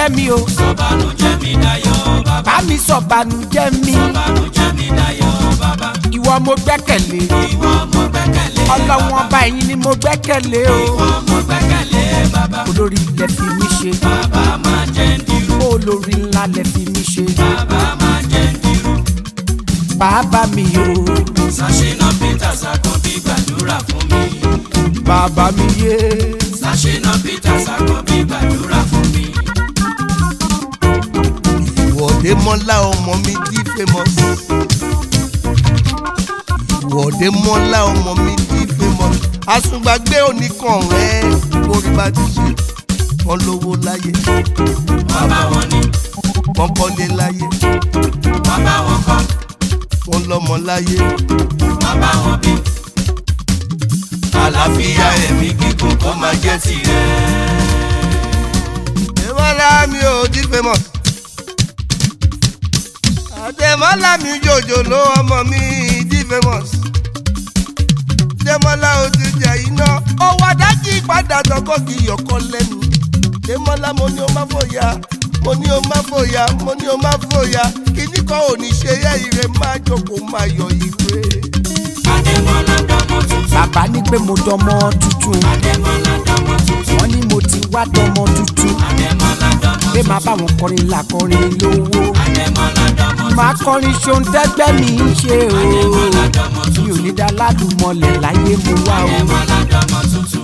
sọ̀bànújẹ́ mi o sọ̀bànújẹ́ mi dayọ̀ bàbá bá mi sọ̀bànújẹ́ mi sọ̀bànújẹ́ mi dayọ̀ bàbá ìwọ mo gbẹ́kẹ̀lé ìwọ mo gbẹ́kẹ̀lé ọlọ́wọ́n ọba ẹ̀yin ni mo gbẹ́kẹ̀lé o ìwọ mo gbẹ́kẹ̀lé bàbá olórí ilẹ̀ fi mí ṣe bàbá máa jẹ́ ń dirú olórí ńlá lẹ̀ fi mí ṣe bàbá máa jẹ́ ń dirú bàbá mi o sàṣìnà peter sàkànbí gbàdúrà fún mi bàbá mi yé sàṣìnà peter sàkànbí gbàdúrà fún mi. ìwọ́de mọ́lá ọmọ mi di famous. ìwọ́de mọ́lá ọmọ mi di famous. àsùngbàgbé oníkan rẹ̀ orí bá ti ṣe wọ́n lówó láyé bàbá wọn ni wọ́n kọ́lé láyé bàbá wọn kọ́ wọ́n lọ́mọ láyé. bàbá wọn bí. àlàáfíà ẹ̀mí gígùn kó máa jẹ́ tirẹ̀. Àdèmọ́lá mi ò di famous. Àdèmọ́lá mi jòjòló ọmọ mi di famous. Àdèmọ́lá ò ti jẹ iná. Owó adájí padà tọkọ kì í yọkọ lẹ́nu. Àdèmọ́lá mo ní o má fòyà. Mo ní o má fòyà. Mo ní o má fòyà. Kíní kan ò ní ṣe yẹ ire máa jókòó máa yọ ìwé. adémọlá dọmọ tuntun. bàbá ní pé mo dọmọ tuntun adémọlá dọmọ tuntun. wọ́n ní mo ti wá dọmọ tuntun adémọlá dọmọ pé màá bá wọn kọrin làkọrin lówó adémọlá dọmọ màá kọrin ṣohun tẹ́gbẹ́ mi ń ṣe o mi ò ní dá ládùúmọ̀lẹ̀ láyé mo wá o. adémọlá dọmọ tuntun.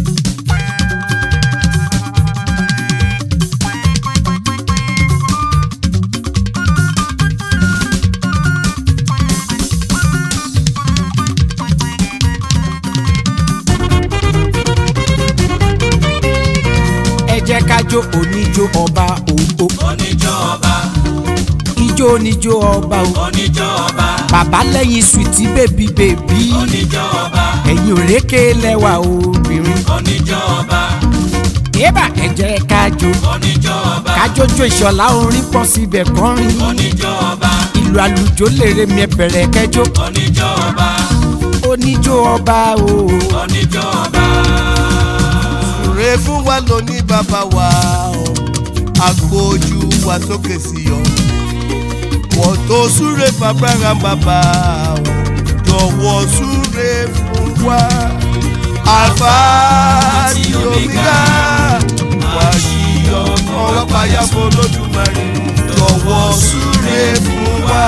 ẹ jẹ́ ká jó oníjó ọba òǹkó oníjó ọba ijó oníjó ọba o oníjó ọba bàbá lẹ́yìn sùtì bèbí bèbí oníjó ọba ẹ̀yìn òrékè lẹ́wà obìnrin oníjó ọba yébà ẹ jẹ́ ká jó oníjó ọba ká jójó ìṣọ̀lá orin pọ̀ síbẹ̀ kọrin oníjó ọba ìlú àlùjó lèrè mi ẹ bẹ̀rẹ̀ kẹjọ oníjó ọba oníjó ọba o oníjó ọba. Súre fún wa lóní bàbá wa o, àgbójú wa sókè sí ọ. Wọ́n tó súre fàbára bàbá o, jọ̀wọ́ súre fún wa. Àlfà àti Omega, wà sí ọkọ̀ payá fún Olódùmarè, jọ̀wọ́ súre fún wa.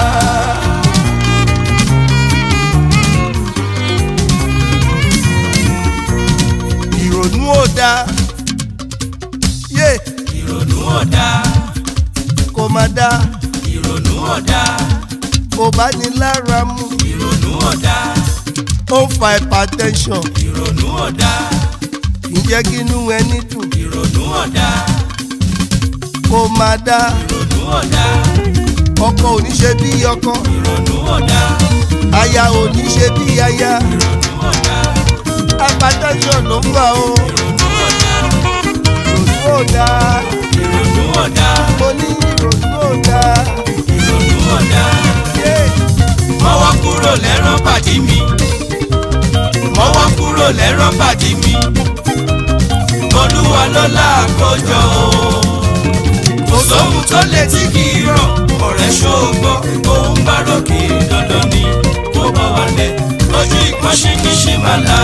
Ìrònú ò dáa, yé ìrònú ọ̀dà kò má dáa. ìrònú ọ̀dà kò bá ní lára mu ìrònú ọ̀dà ó ń fa hypertension ìrònú ọ̀dà kì í jẹ́ kí inú ẹni dùn ìrònú ọ̀dà kò má dá ìrònú ọ̀dà ọkọ ò ní ṣe bí ọkọ ìrònú ọ̀dà aya ò ní ṣe bí aya ìrònú ọ̀dà hypertension ló ń fà ó ìrònú ọ̀dà ìrònú ò dá ìrònú ọ̀dà mo ní ìrònú ò dá ìrònú ọ̀dà yé mọ́wọ́ kúrò lẹ́rán pàdé mi mọ́wọ́ kúrò lẹ́rán pàdé mi olúwa ló láàkójọ o kò sóhun tó lè tí kì í rọ̀ ọ̀rẹ́ ṣògbọ́ òun bá ròkè dandan ni kó bá wálẹ̀ lójú ìpọ́nṣẹ́ kì í ṣe máa la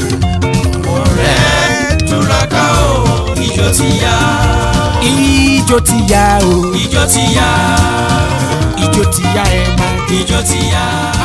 ọ̀rẹ́ túraká o ìjọ ti yá ijó ti yá o ìjọ ti yá ijó ti yá ẹ máa jó. ìjọ ti yá.